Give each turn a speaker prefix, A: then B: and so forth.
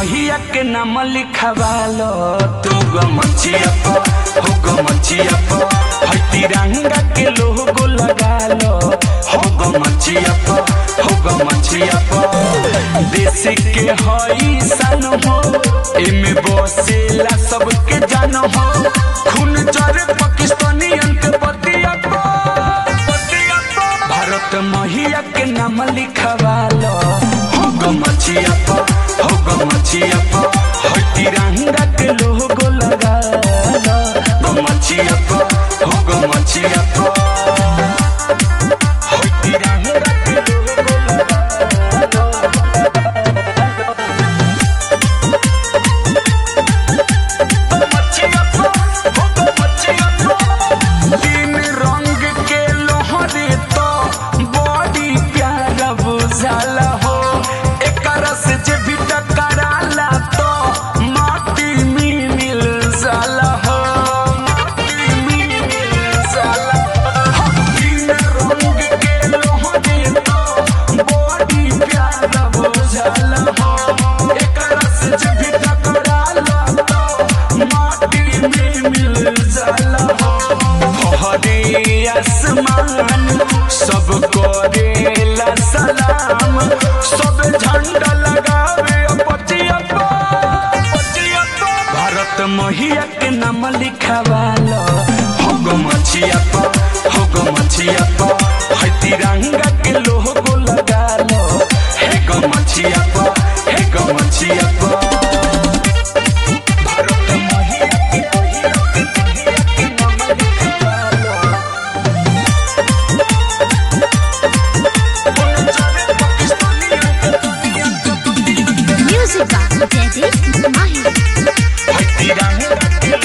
A: मैया के नाम लिखवालो तू गो मछिया पो हो गो मछिया पो है तिरंगा के लोगो लगालो हो गो मछिया पो हो गो मछिया पो देश के हई सन हो एमे बसेला सबके जान हो खून जरे पाकिस्तानियन के बतिया पो बतिया पो भारत मैया के नाम लिखवालो हो गो मछिया पो हो गो मछिया पो है तिरंगा के लोगो लगालो गो मछिया पो हो गो मछिया पो है तिरंगा के लोगो लगालो तीन रंग के लोहरी तो बड़ी प्यारा बुझाला हो एकर से जे भी टकराला तो माटी में मिल जाला हो माटी में मिल जाला हो। तीन रंग के लोहरी तो बड़ी प्यारा बुझाला हो एकर से जे भी टकराला तो माटी में मिल जाला हो हरे आसमान सब करेला सलाम सब झंडा लगावे पचिया पा, पचिया पा। भारत मैया के नाम लिखवालो हो गो मछिया पा हो गो मछिया पा है तिरंगा के लोगो लगालो हे गो मछिया पा हे गो मछिया पा भारत मैया के मैया के मैया के नाम लिखवालो
B: Music by Daddy Mahi.